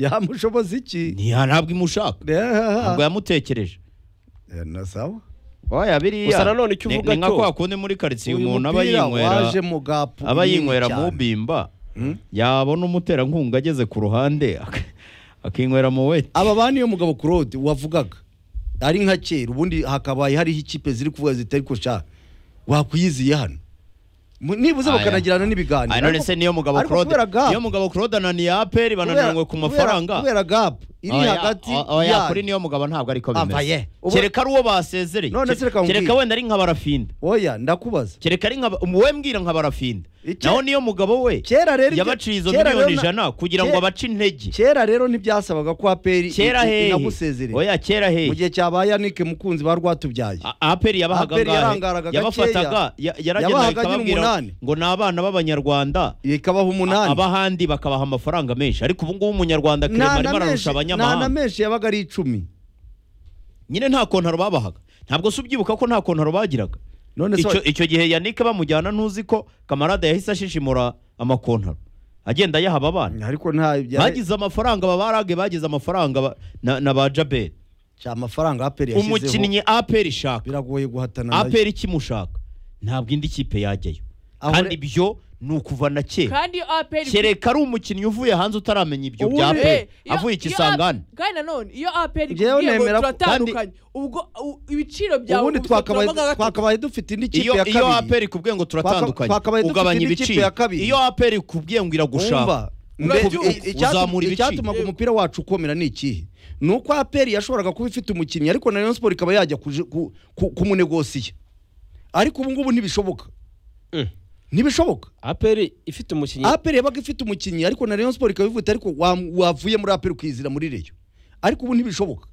yamushoboza iki ntiya ntabwo imushaka ntabwo yamutekereje nasawa oya biriya Gusa nanone icyo ni- uvuga ni nka cyo- kwa kundi muri karitsiye Uyu umuntu aba mupira yinywera waje mu gapu aba bunini yinywera mu cyane. bimba yabona umuterankunga ageze ku ruhande ak- akinywera mu weti aba ba niyo mugabo claude wavugaga ari nka kera ubundi hakabaye hariho ikipe ziri kuvuga zitari ko sha wakwiyiziye hano Mu- nibuze Aya. bakanagirana n'ibiganiro Aya, none ariko- se niyo mugabo ariko Claude kubera gap- niyo mugabo Claude ananiye aperi kubera- bananiranywe ku kubera- mafaranga kubera gap iri Oya, hagati o- oya yanyu. kuri niyo mugabo ntabwo ariko Ava ye. bimeze Ubu- kereka ari uwo basezereye None se reka kereka nkubwire. wenda ari nka barafinda oya ndakubaza kereka ari nka wowe mbwira nka barafinda Ike- naho niyo mugabo we Kera rero ibyo- yabaciye izo kera rero miliyoni na- ijana kugira ngo kera- abace intege kera rero ntibyasabaga ko aperi kera hehe inagusezereye oya kera hehe mu gihe cyabaye yanike mukunzi ba rwatubyaye A- aperi yabahaga Aperi ngahe? yarangaraga gakeya. yabafataga ya- yaragendaga Yabahaga nyine ikababwira umunani. ngo ni abana b'abanyarwanda ikabaha umunani abahandi bakabaha amafaranga menshi ariko ubu ngubu umunyarwanda Nta kirema na arimo menshi- ararusha nta na abanyamahanga menshi yabaga ari icumi nyine nta kontaro babahaga ntabwo se ubyibuka ko nta kontaro bagiraga none icyo, se icyo gihe yannick bamujyana ntuzi ko kamarade yahise ashishimura amakontaro agenda yaha abana ariko nta bagize amafaranga babarage bagize amafaranga ba- na, na ba jaberi cya amafaranga aperi yashyizeho umukinnyi aperi ishaka biragoye guhatana nayo. aperi ikimushaka ntabwo indi kipe yajyayo Aho kandi re- ibyo ni ukuva na kera kandi iyo aperi kereka ari umukinnyi uvuye hanze utaramenya ibyo Ubundi- bya aperi Eh, iyo- avuye iyo ikisangane A- kandi nanone iyo aperi Njyewe ikubwiye ngo nemera ko- turatandukanye ubwo u- ibiciro byawe ubundi ubu ushobora twakabaye kuba gatatu. twakabaye dufite indi kipe iyo ya iyo kabiri aperi ikubwiye ngo turatandukanye twakabaye dufite ugabanya indi kipe ya ibiciro kabiri. iyo aperi ikubwiye ngo iragushaka Wumva, mbe- Urabyumva. i- icyatuma- Uzamura ibiciro. icyatumaga umupira wacu ukomera ni ikihe ni uko aperi yashoboraga kuba ifite umukinnyi ariko na Rayon Sport ikaba yajya kuji- ku- ku- kumunegosiya ariko ubu ngubu ntibishoboka Mm. ntibishoboka aperi ifite umukinnyi aperi yabaga ifite umukinnyi ariko na Rayon Sport ikaba ivuga iti, ariko wa- wavuye muri aperi ukizira muri reyo ariko ubu ntibishoboka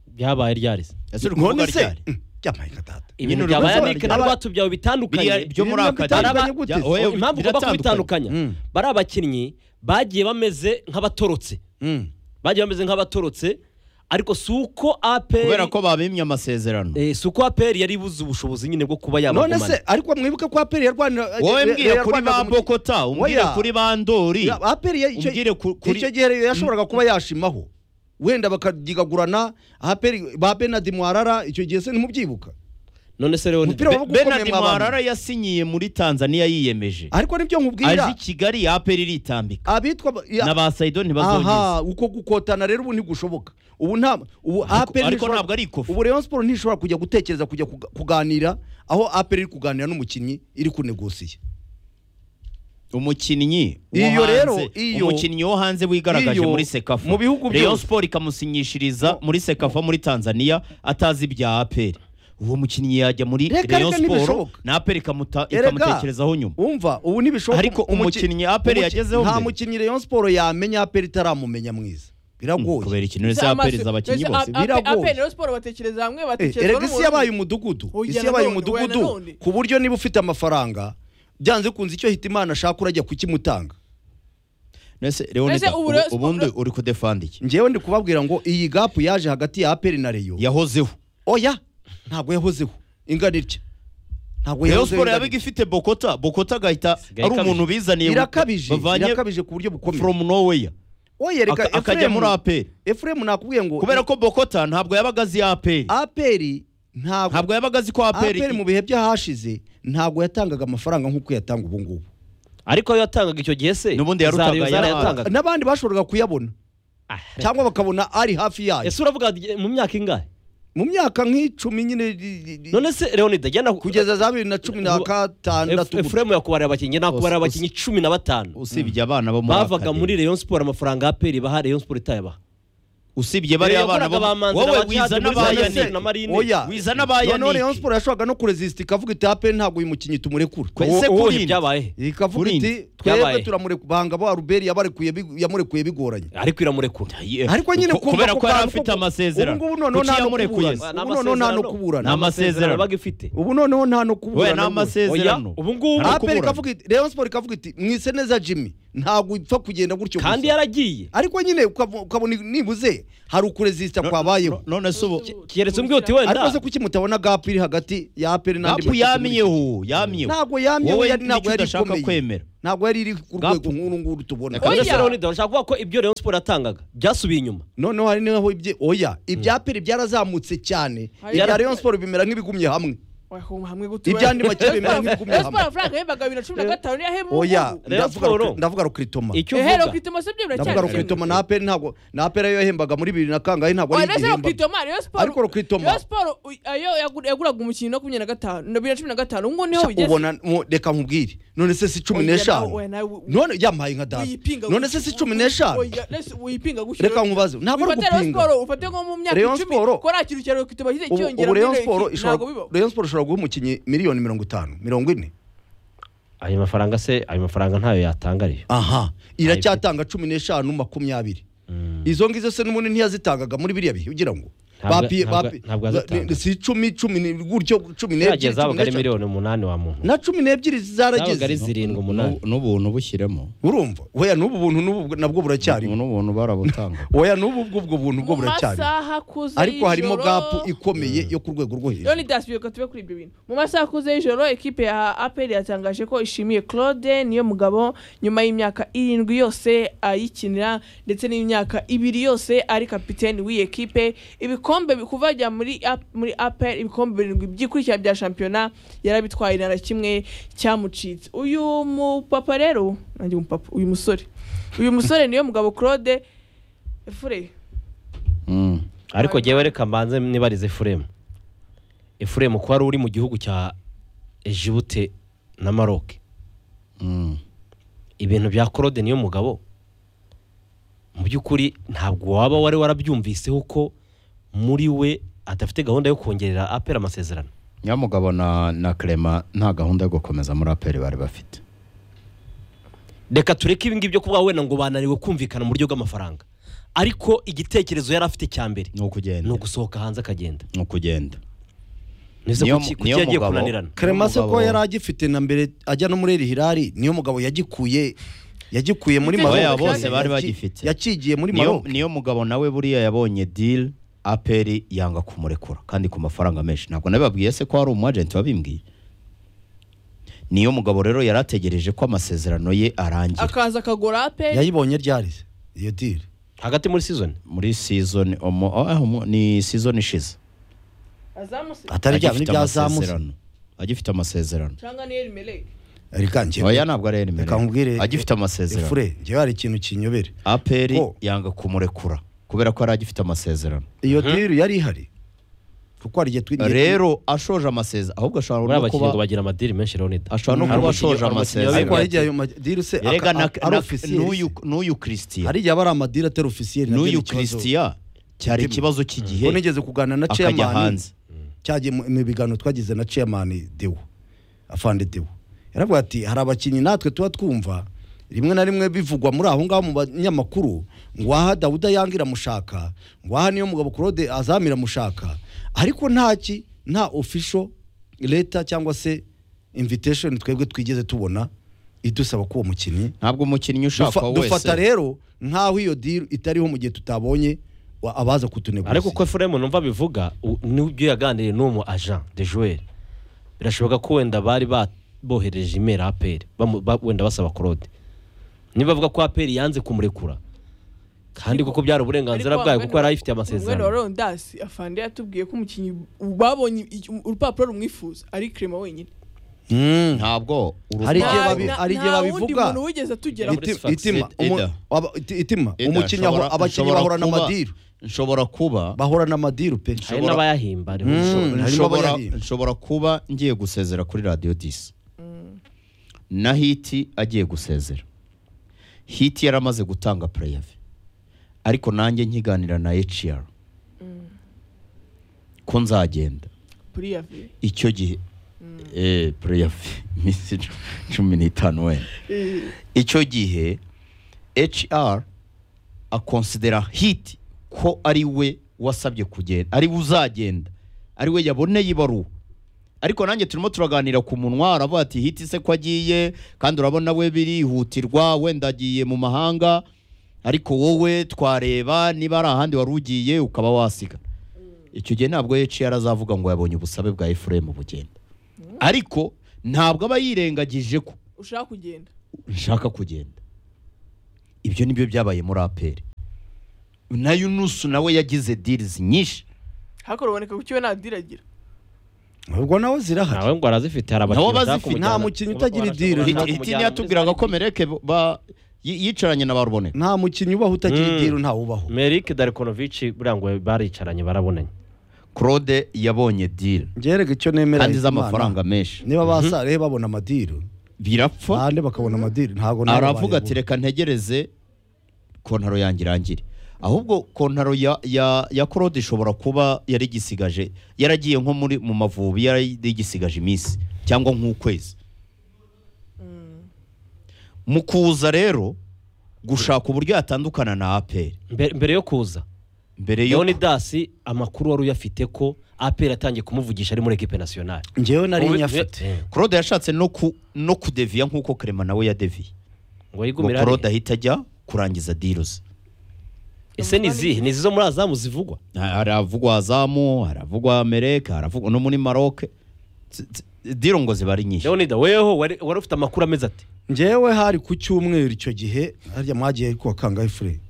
byabaye ryarize ese uri kuvuga None se ryari Mm, jya mpayika data ibintu uri bya gusobanura bayanike na ryari. rwatubyawe biriya bitandukanye byo muri Ibintu akademi bitandukanye gute? Ya, oya, impamvu ugomba biratandukanye. kubitandukanya Mm. bari abakinnyi bagiye bameze nk'abatorotse Mm. bagiye bameze nk'abatorotse ariko si uko aperi kubera ko babimye amasezerano Eh, si uko aperi yari ibuze ubushobozi nyine bwo kuba none yabagumana se ariko mwibuke ko aperi yarwanira wowe ya- mbwira kuri yarwaniraga ba umukinnyi. bokota umbwire Oya. kuri ba ndori Ya, aperi ya- icyo- umbwire ku- kuri- icyo gihe rero yashoboraga kuba yashimaho wenda bakadigagurana aperi ba benadi mwarara icyo gihe se ntimubyibuka none se rero Umupira ni- wabaga ukomeye benard mu abantu. mwarara yasinyiye muri tanzania yiyemeje ariko nibyo aje i nkubwira kigali aperi iritambika abitwa ba- ya- na ba sayido ntibazongeza aha uko gukotana rero ubu ntigishoboka ubu nta ubu Ariko- aperi ariko ntishobora- ntabwo ari ikofi. ubu Rayon Sport ntishobora kujya gutekereza kujya kuga- kuganira aho aperi iri kuganira n'umukinnyi iri kunegosiya umukinnyi wo Iyo hanze- rero, iyo- umukinnyi wo hanze wigaragaje iyo- muri sekafa mu bihugu Rayon byose. Sport ikamusinyishiriza muri sekafa muri Tanzania atazi ibya APR uwo mukinnyi yajya muri Reka, Rayon reka, Sport ntibishoboka. na APR ikamuta- Erega, ikamutekerezaho nyuma umva ubu ntibishoboka Ariko umukinnyi APR umuki- yagezeho nta mbere. mukinnyi Rayon Sport yamenya aperi itaramumenya mwiza kubera biragoye ikintu Mbese neza APR amaso- iza abakinnyi mbese bose a- a- biragoye. aperi rero siporo batekereza hamwe Eh, batekereza erega isi n'umuntu. yabaye umudugudu Oya, isi yabaye nanone, oya, umudugudu nanone. ku buryo niba ufite amafaranga byanze kunze icyo hita imana ashaka urajya kukimutanga Nese Leonidas Mbese ubu Rayon Sport- ubundi uri kudefanda iki njyewe ndi kubabwira ngo iyi gapu yaje hagati ya aperi na reyo yahozeho oya ntabwo yahozeho ingana itya ntabwo Rayon yahozeho Sport ingana yabaga itya ifite Bokota Bokota agahita Isigaye ari umuntu ikabije. bizaniye irakabije bavanye irakabije ku buryo bukomeye from nowhere oya reka aka- akajya muri Ephraim- APR Ephraim nakubwiye ngo kubera ko Bokota ntabwo yabaga azi APR aperi ntabwo ntabwo yabaga azi ko APR aperi mu bihe by'ahashize ntabwo yatangaga amafaranga nk'uko yatanga ubu ngubu ariko ayo yatangaga icyo gihe se N'ubundi yarutaga za Rayon Sport yarahaga. yatangaga n'abandi bashoboraga kuyabona Ah, cyangwa bakabona ari hafi yayo ese uravuga dy- mu myaka ingahe mu myaka nk'icumi nyine i- i- i- none se leonide jya na- kugeza za bibiri na cumi na Ubu- gatandatu Ef- Efuremu yakubariye abakinnyi nakubariye Us- us- abakinnyi cumi na batanu usibye abana bo muri bavaga akademi. muri Rayon Sport amafaranga aperi baha Rayon Sport itayabaha usibye bariya Yakoraga bana bo ba Manzi na wowe ba wiza Chad muri n'aba za Yose Yannick na Marine. oya wiza n'aba noneho Yannick. Rayon Sport yashoboraga no kurezisita ikavuga iti aperi ntabwo uyu mukinnyi tumurekura Kwe- Ese Ubu- ubu kuri- ntibyabaye ikavuga Kurindi. iti twebwe Byabaye. turamurekura banga ba ruberi yabarekuye big- yamurekuye bigoranye ariko iramurekura Ye- ariko nyine ko- kumva kubera ko bwa- yari afite amasezerano ubu ngubu noneho Kuki nta no yamurekuye kuburana Ni ubu noneho nta no amasezerano. Ni kuburana amasezerano. baga ifite ubu noneho nta no we kuburana ni rwose. amasezerano Oya, ubu ngubu- Nta no aperi kuburana. ikavuga iti Rayon Sport ikavuga iti mwise neza jimmy ntabwo ipfa kugenda gutyo gusa. kandi yaragiye ariko nyine ukavo- ukabona nibuze hari ukuresisita kwabayeho none se ubu keretse umbwiye uti wenda ariko se kuki mutabona gapu iri hagati ya aperi n'andi gapu makipe muri iki gihe? yamyeho yamyeho ntabwo yamyeho wowe yari- nicyo ntabwo yari udashaka ikomeye. kwemera. ntabwo yari iri ku Gapu. rwego nk'uru nguru tubona Reka none Oya. se Leonidas urashaka kuvuga ko ibyo Rayon Sport yatangaga byasubiye inyuma noneho hari n'aho ibye oya ibya aperi byarazamutse cyane Hari- ibya rayon siporo bimera nk'ibigumye hamwe Wakumva hamwe gute Ibyo andi makipe bimera nk'ibigumye Rayon hamwe. Sport amafaranga yembaga bibiri na cumi na gatanu niyo ahembwa oya ubu. Rayon ndavuga Sport. rukri- ndavuga rukiritoma icyo Ehe, uvuga Rokitoma se byo ndavuga biracyari rukiritoma na aperi ntabwo na aperi ayo yahembaga muri bibiri na kangahe ntabwo ari Oya, nese igihembaga Rokitoma Rayon Sport Ariko Rokitoma- Rayon Sport uy- ayo yagu- yaguraga umukino makumyabiri na gatanu na bibiri na cumi na gatanu ubu niho bigeze ubona mu- reka nkubwire none se si cumi Oya, n'eshanu nawe- nawe- none yamaye nka data Uyipinga none gutyo. se si cumi n'eshanu Oya, nese uyipinga gutyo. reka nkubaze ntabwo ari Wifate Rayon ugupinga Sport ufate nko mu myaka Rayon icumi Sport- ko nta kintu cya Rokitoma kize ubu cyiyongera ubu muri Rayon Rayon Sport Sport, ishobora ntabwo bibaho. Rayon Sport ishobora guha umukinnyi miliyoni mirongo itanu mirongo ine ayo mafaranga se ayo mafaranga ntayo yatanga ariyo aha iracyatanga cumi n'eshanu makumyabiri izo ngizo se n'ubundi ntiyazitangaga muri biriya bihe ugira ngo Ntabwo- Bapi- ntabwo- bapi- ntabwo azitanga. ba- si icumi cumi ni- gutyo cumi n'ebyiri yageze cumi habaga ari n'eshanu. miliyoni umunani wa muntu na cumi n'ebyiri zabaga ari zarageze zirindwi umunani n'ubuntu bushyiremo urumva oya n'ubu buntu n'ubu nabwo buracyariho n'ubuntu barabutanga oya n'ubu bwo ubwo buntu bwo mu buracyariho masaha akuze ariko harimo y'ijoro- gapu ikomeye yo ku rwego rwo hejuru Leonidas biyoka tube kuri ibyo bintu mu masaha akuze y'ijoro ekipe ya APR yatangaje ko ishimiye Claude niyo mugabo nyuma y'imyaka irindwi yose ayikinira ndetse n'imyaka ibiri yose ari kapiteni w'iyi ekipe ibikombe bi- kuva ajya muri A- muri APR ibikombe birindwi byikurikira bya shampiyona yarabitwaye na kimwe cyamucitse uyu mupapa rero nanjye umupapa uyu musore uyu musore niyo mugabo Claude efure ariko jyewe reka mbanze nibarize efuremu efuremu ko wari uri mu gihugu cya ejibute na maroke ibintu bya claude niyo mugabo mu by'ukuri ntabwo waba wari warabyumviseho ko muri we adafite gahunda yo kongerera apera amasezerano nyamugabo na na kerema nta gahunda yo gukomeza muri aperi bari bafite reka tureke ibingibi byo kuvuga wenda ngo bananiwe kumvikana mu buryo bw'amafaranga ariko igitekerezo yari afite cya mbere ni ukugenda ni ugusohoka hanze akagenda ni ukugenda ese Niyo- kuki kuki niyo yagiye mugabo- kunanirana kremase Umugabo- ko yari agifite na mbere ajya no muri eri hirari niyo mugabo yagikuye yagikuye muri Oya, Maroc. bose bari Yaki- bagifite. yakigiye muri niyo, maroc niyo mugabo nawe buriya yabonye dili aperi yanga kumurekura kandi ku mafaranga menshi ntabwo nabibabwiye se ko hari umu agenti wabimbwiye niyo mugabo rero yari ategereje ko amasezerano ye arangira akaza akagura APR yayibonye ryari iyo diri hagati muri season muri season omo- ah, omo- ni season ishize azamuse atari bya bindi Agifite byazamutse amasezerano. agifite amasezerano cyangwa niyo rimereye reka njye oya ntabwo ari erimeri reka nkubwire agifite amasezerano efure njyewe hari ikintu kinyobera aperi Ko- yanga kumurekura kubera ko yari agifite amasezerano iyo diri yari ihari kuko hari igihe twigiye rero ashoje amasezerano ahubwo ashobora buriya no abakinnyi ngo kuba bagira amadiri menshi leonidas ashobora no Hari kuba umukinnyi- ashoje hari umukinnyi amasezerano ariko wabimbwiye hari igihe ayo madiri se aka- Erega na- a- ari na- ofisiyeri n'uyu se. n'uyu Christian hari igihe aba ari amadiri atari ofisiyeri nabyo ni n'uyu ikibazo. Christian cyari Mutima. ikibazo ko cy'igihe nigeze kuganira na akajya chairman hanze cyagiye mu mu biganiro twagize na chairman Dewo afande Dewo yaravuga ati hari abakinnyi natwe tuba twumva rimwe na rimwe bivugwa muri aho ngaho mu banyamakuru ngo aha Dawuda Yanga iramushaka ngo aha niyo mugabo Claude Azam iramushaka ariko ntaki nta official leta cyangwa se invitation twebwe twigeze tubona idusaba ko uwo mukinnyi ntabwo umukinnyi ushaka Dufa- dufata wese rero nk'aho iyo deal itariho mu gihe tutabonye wa- abaza kutunegura ariko uko efuremu numva bivuga u- n'ibyo yaganiriye n'umu agent de joueur birashoboka ko wenda bari ba- bohereje imeri aperi wenda basaba claude niba bavuga ko aperi yanze kumurekura kandi Ariko- kuko byari uburenganzira bwayo kuko yari ayifitiye umwenda wa amasezerano Leonidas afande yatubwiye ko umukinnyi babonye iki- urupapuro rumwifuza ari Clement wenyine Mm. ntabwo Hari igihe Nta- babi- na- hari igihe nta babivuga. wundi muntu wigeze atugeraho Iti- Iti- itima Ida. umu- aba- iti- itima Ida, umukinnyi aho- nshobora- abakinnyi nshobora bahorana kuba- amadiru nshobora kuba bahorana amadiru pe hari ushobora- n'abayahimba ariho Mm. ushobora- harimo nshobora abayahimba. nshobora kuba ngiye gusezera kuri radiyo disi na hiti agiye gusezera hiti yari amaze gutanga pureyave ariko nanjye nkiganira na hcr ko nzagenda kuri ya vi icyo gihe eh, pureyave iminsi cu- cumi n'itanu wenda icyo gihe HR akonsidera hiti ko ari we wasabye kugenda ari we uzagenda ari we yaboneye ibaruwa ariko nanjye turimo turaganira ku munwa aravuga ati hiti se ko agiye kandi urabona we birihutirwa wenda agiye mu mahanga ariko wowe twareba niba ari ahandi wari ugiye ukaba wasiga icyo gihe ntabwo yaciye arazavuga ngo yabonye ubusabe bwa efuremu bugenda ariko ntabwo aba yirengagije ko ushaka kugenda nshaka kugenda ibyo nibyo byabaye muri aperi na yunusu nawe yagize dirizi nyinshi hakora uboneka kuki we ntadiragira ubwo nawe zirahari ntawe ngo arazifite hari Nabo abakinnyi bazifite. Nta mukinnyi utagira idiri. Hiti- hiti ntiyatubwiraga ko mereke ba- yi- yicaranye na baruboneka nta mukinnyi ubaho utagira Mm. idiru ntawubaho merike darikonovici buriya ngo baricaranye barabonanye claude yabonye diri ngerega icyo nemera kandi Imana, z'amafaranga menshi niba basare babona amadiru birapfa kandi bakabona amadiru ntabwo nabo aravuga bayabura. ati reka ntegereze kontaro yanjye irangire ahubwo kontaro ya ya ya claude ishobora kuba yari igisigaje yaragiye nko muri mu mavubi yari igisigaje iminsi cyangwa nk'ukwezi mu kuza rero gushaka uburyo yatandukana na aperi Mbe- mbere yo kuza mbere yo leonidas amakuru wari uyafite ko aperi atangiye kumuvugisha ari muri ekipe nasiyonari ngewe nari Ubu- nyafite Eh, claude yashatse no ku no kudeviya nk'uko karema nawe yadeviye ngo ngo yigumire claude hariya. ahita ajya kurangiza diruze ese ni izihe ni izi zo muri azamu zivugwa haravugwa azamu haravugwa amerika haravugwa no muri maroke Tsi- tsi- diro ngo ziba ari nyinshi leonida weho wari wari ufite amakuru ameze ati ngewe hari ku cyumweru icyo gihe harya mwagiye ku wa kangahe fure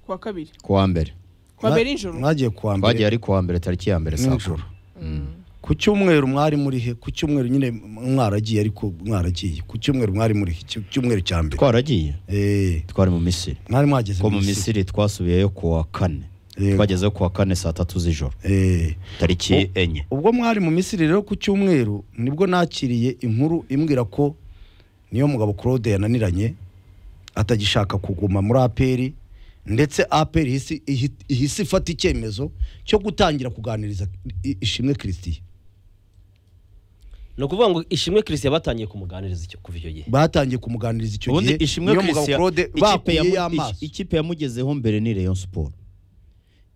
ku wa kabiri kuwa mbere Kwa Mwa- mbere y'ijoro? mwagiye ku wa twagiye mbere ari kuwa mbere tariki ya mbere saa nijoro kumi ku cyumweru mwari muri he ku cyumweru nyine mwaragiye ariko mwaragiye ku cyumweru mwari muri he Cy- cyumweru cya mbere twaragiye Eh, twari mu misiri mwari mwageze ko mu misiri twasubiyeyo kuwa kane Yego. twagezeyo kuwa kane saa tatu z'ijoro Eh, tariki enye ubwo mwari mu misiri rero ku cyumweru nibwo nakiriye inkuru imbwira ko niyo mugabo claude yananiranye atagishaka kuguma muri aperi ndetse aperi ihise- ihi- ihise ifata icyemezo cyo gutangira kuganiriza I- ishimwe christian ni ukuvuga ngo ishimwe kirisya batangiye kumuganiriza icyo kuva icyo gihe batangiye kumuganiriza icyo ubundi gihe ishimwe niyo mugabo Christian- claude ikipe bakuyeyo yamu- amaso iki- ikipe yamugezeho mbere ni Rayon Sport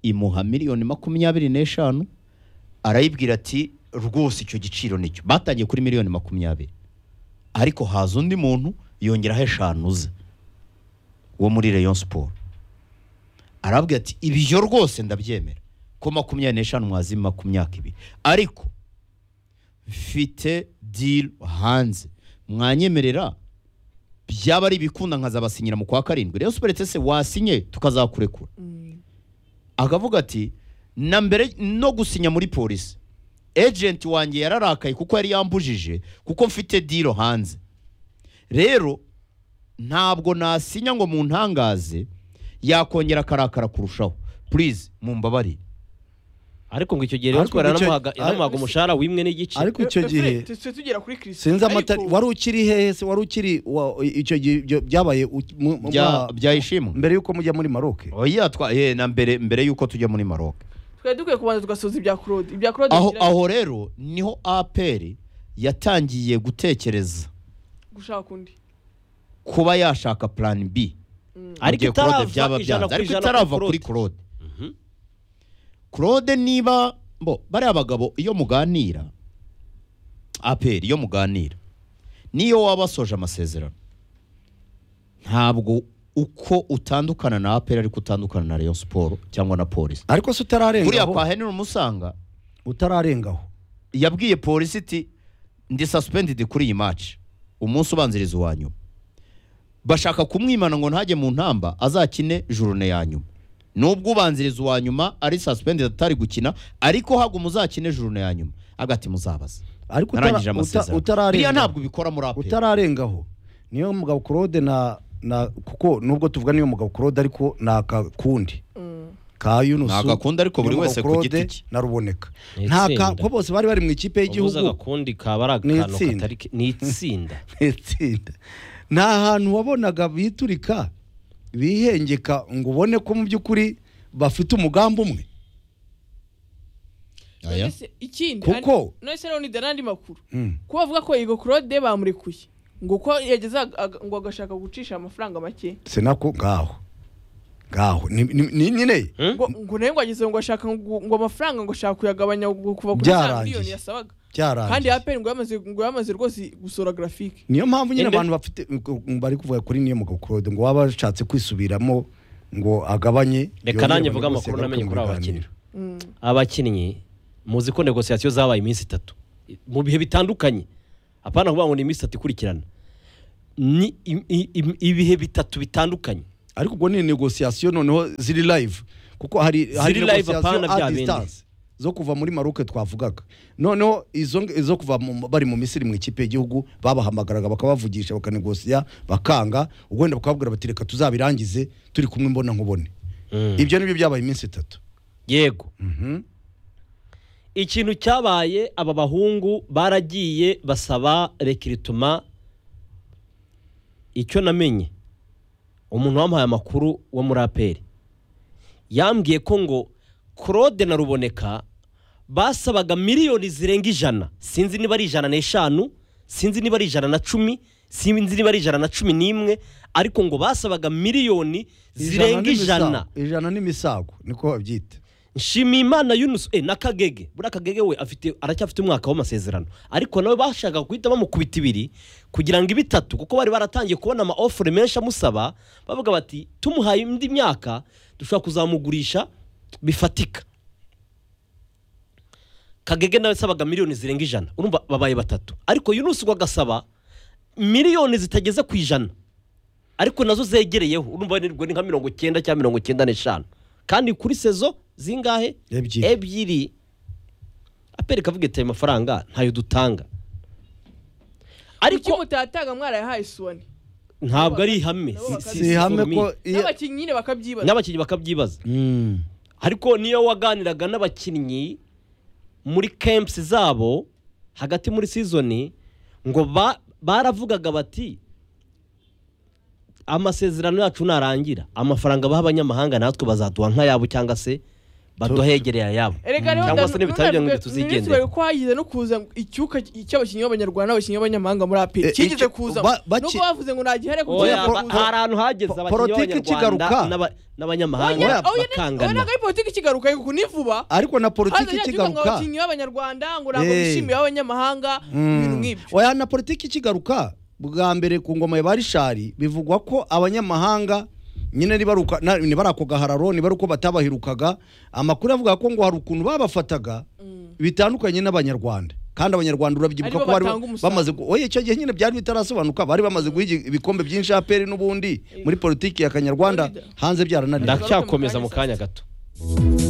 imuha miliyoni makumyabiri n'eshanu arayibwira ati rwose icyo giciro nicyo batangiye kuri miliyoni makumyabiri ariko haza undi muntu yongeraho eshanu ze wo muri Rayon Sport arabwira ati ibyo rwose ndabyemera ko makumyabiri n'eshanu mwazima ku myaka ibiri ariko mfite diri hanze mwanyemerera byaba ari ibikunda nkazabasinyira mu kwa karindwi rero superetse se wasinye tukazakurekura akavuga ati na mbere no gusinya muri polisi ejenti wanjye yararakaye kuko yari yambujije kuko mfite diro hanze rero ntabwo nasinya ngo muntangaze yakongera akarakara kurushaho purize mumbabarire ariko ngo icyo gihe Ariko rero twari icyo- yaramuhaga yaramuhaga umushahara w'imwe n'igice ariko icyo Eh, gihe eh, twe tugera kuri Chris sinzi amatari ariko wari ukiri hehe se wari ukiri wa- icyo gihe ibyo byabaye u- mu- mu- Bya- mwa- byayishimwe mbere yuko mujya muri maroke oya twa eh, na mbere mbere y'uko tujya muri maroke twari dukwiye kubanza tugasoza ibya claude ibya claude aho bigira- aho rero niho aperi yatangiye gutekereza gushaka undi kuba yashaka plan B ariko mu gihe Claude itarava byaba ijana byanze. ku ariko ijana itarava kuri kuri Claude Claude niba bo bariya bagabo iyo muganira aperi iyo muganira niyo waba wasoje amasezerano ntabwo uko utandukana na aperi ariko utandukana na Rayon Sport cyangwa na polisi ariko se utararengaho kuriya kwa Henry Musanga utararengaho yabwiye polisi iti ndi suspended kuri iyi maci umunsi ubanziriza uwa nyuma bashaka kumwimana ngo ntajye mu ntamba azakine jurune ya nyuma nubwo ubanziriza uwa nyuma ari suspended atari gukina ariko haguma uzakine jurune ya nyuma agati muzabaza ariko utara- narangije uta- amasezerano biriya utararengaho ntabwo ubikora muri aperi utararengaho niyo mugabo claude na na kuko nubwo tuvuga niyo mugabo claude ariko ni akakundi ka yunusu Ni agakundi ariko buri niyo mugabo wese ku giti Claude cye. na ruboneka Ni nta itsinda. ka- ko bose bari bari mu ikipe ubuze y'igihugu agakundi kaba ari Ni akantu itsinda. katari ke- ni itsinda itsinda nta hantu wabonaga biturika bihengeka ngo ubone ko mu by'ukuri bafite umugambi umwe Aya. Nonese ikindi Kuko- ari- nonese rero ni dore n'andi makuru Mm. kuba bavuga ko Igor claude bamurekuye ngo ko yageze aga- aga- ngo agashaka gucisha amafaranga make sinako ngaho ngaho ni ni- ni nyine ngo ngo nawe ngo ageze ngo ashaka ngo ngo amafaranga ngo ashaka kuyagabanya ngo kuva kuri za Byarangiye. miliyoni yasabaga byarangiye kandi aperi ngo yamaze ngo yamaze rwose gusura graphique niyo mpamvu nyine Ende- abantu bafite ngo bari kuvuga kuri niyo mugabo Claude ngo waba washatse kwisubiramo ngo agabanye reka yongere nanjye mvuge amakuru bose namenye bagaruke kuri mu aba bakinnyi biganiro. Mm. abakinnyi muzi ko negosiyasiyo zabaye iminsi itatu mu bihe bitandukanye apana kuvuga ngo ni iminsi itatu ikurikirana ni i- i- i- ibihe bitatu bitandukanye ariko ubwo ni negosiyasiyo noneho ziri live kuko hari hari live, negosiyasiyo apana at bya bindi. distance zo kuva muri maroke twavugaga noneho izo izo kuva mu- bari mu misiri mu ikipe y'igihugu babahamagaraga bakabavugisha bakanegosiya bakanga ubwo wenda bakababwira bati reka tuzabirangize turi kumwe mbona nkubone ibyo nibyo byabaye iminsi itatu yego Mhm. ikintu cyabaye aba bahungu baragiye basaba rekirituma icyo namenye umuntu wamuhaye amakuru wo muri aperi yambwiye ko ngo claude na ruboneka basabaga miliyoni zirenga ijana sinzi niba ari ijana n'eshanu sinzi niba ari ijana na cumi sinzi niba ari ijana na cumi n'imwe ariko ngo basabaga miliyoni zirenga ijana n'imisago- ijana n'imisago niko babyita nshimiyimana yunusu eh, na kagege buriya kagege we afite aracyafite umwaka w'amasezerano ariko nawe bashakaga guhita bamukubita ibiri kugira ngo ibe itatu kuko bari baratangiye kubona ama ofure menshi amusaba bavuga bati tumuhaye indi myaka dushobora kuzamugurisha bifatika kagege nawe asabaga miliyoni zirenga ijana urumva babaye batatu ariko yunusu we agasaba miliyoni zitageze ku ijana ariko nazo zegereyeho urumva ni ni nka mirongo icyenda cyangwa mirongo icyenda n'eshanu kandi kuri sezo zingahe Ebyiri. ebyiri aperi kavuga ati ayo mafaranga ntayo dutanga kuki ariko mutatanga mwarayahaye suwani ntabwo ari ihame nabo Si- bakazi- si- si- si ihame for me. ko iyo n'abakinnyi nyine bakabyibaza n'abakinnyi bakabyibaza Mm. ariko niyo waganiraga n'abakinnyi muri kempusi zabo hagati muri sizoni ngo ba- baravugaga bati amasezerano yacu narangira amafaranga baha abanyamahanga natwe bazaduha nk'ayabo cyangwa se baduhegereye ayabo erega rero cyangwa nda- se n'ibitaro byo nunanirwe- ngo tuzigendere nunanirwe ko hagize no kuza icyuka cy'abakinnyi b'abanyarwanda n'abakinnyi b'abanyamahanga muri aperi Eh, cyigeze icyo- kuza ba- baki- nubwo bavuze ngo ntagihari Oya, Oya, ba- po- hari ahantu po- hageze abakinnyi politiki b'abanyarwanda ikigaruka. n'aba- n'abanyamahanga Oya, oya oya bakangana ntabwo ari politiki ikigaruka kuko ni vuba ariko na haza politiki cyangwa ngo ikigaruka abakinnyi b'abanyarwanda ngo ntabwo Eh. bishimiye abanyamahanga ibintu nk'ibyo oya na politiki ikigaruka bwa mbere ku ngoma ya barishari bivugwa ko abanyamahanga nyine nibaruka na- nibarako gahararo nibaruko batabahirukaga amakuru avuga ko ngo hari ukuntu babafataga bitandukanye n'abanyarwanda kandi abanyarwanda urabyibuka Aribo ko bari batanga umusaruro. bamaze gu- oya icyo gihe nyine byari bitarasobanuka bari bamaze guha igi- ibikombe byinshi aperi n'ubundi muri politiki ya kanyarwanda Florida. hanze byarananiye ndacyakomeza mu kanya gato